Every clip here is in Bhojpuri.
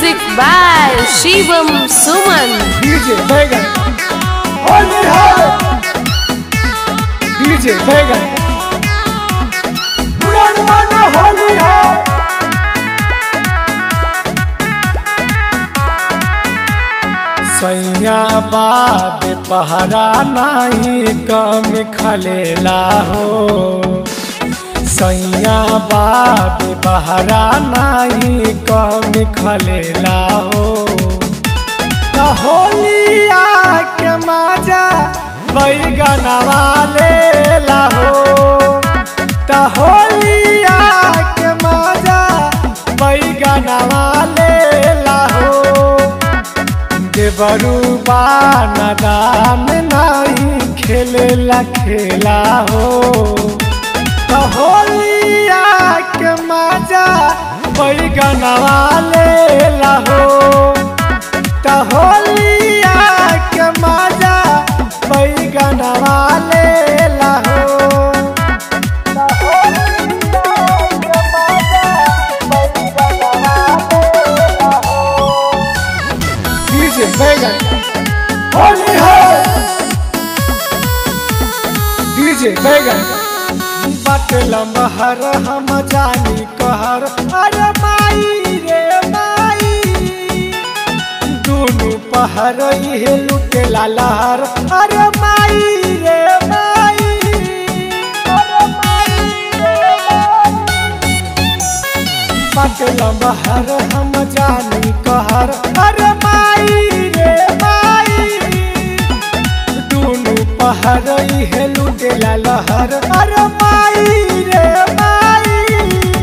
Music by Shivam Suman. DJ बैगन होली है डीजे बैगन पुरान माना होली है सैया बाप पहरा नहीं कम खलेला हो सैया बाप पहरा नहीं कम खलेला हो त होलिया के मजा बैगनवा लेला हो त होलिया के मजा बैगनवा लेला हो देवरू बानदान नहीं खेलेला खेला हो त होलिया के मजा बैगनवा लेला हो त होलिया के मजा बैगनवा लेला हो त होलिया के मजा बैगनवा लेला हो डीजे बैगन होली है डीजे बैगन बट लम्हर हम जानी कहर अरे माई रे माई दुनु पहर इहे लुटे लहर अरे माई रे माई अरे माई रे माई बट लम्हर हम जानी कहर अरे माई रे माई दुनु पहर इहे लुटे लहर अरे माई रे माई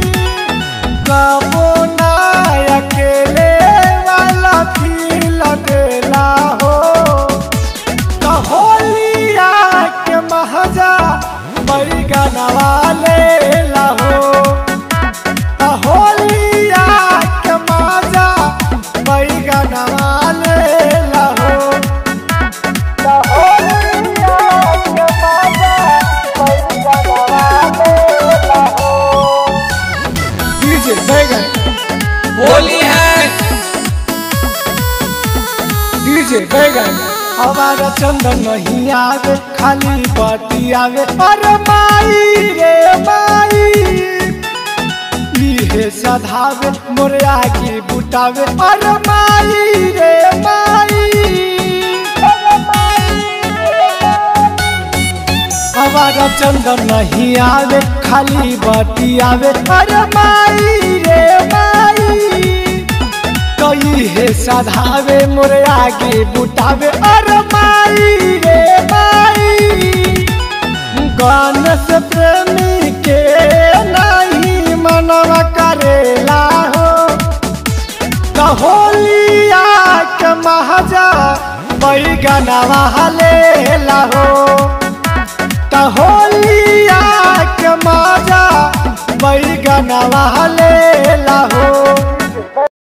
कबो ना अकेले वाला फील देला हो त होलिया के महजा बैगनवा लेला हो त होलिया के मजा बैगनवा लेला हो त होलिया के मजा बैगनवा लेला हो डीजे बैगन होली है डीजे बैगन हमारा चंदन नहीं आवे खाली बाती आवे अरे माई रे माई इहे सधावे मोरे आगे बुटावे अरे माई रे माई अरे माई रे माई। हमारा चंदन नहीं आवे खाली बाती आवे अरे माई रे माई कई हे सधावे मोरे आगे बुटावे अरे माई रे माई गान से प्रेमी के नहीं मनवा करेला हो त होलिया के महजा बैगनवा लेला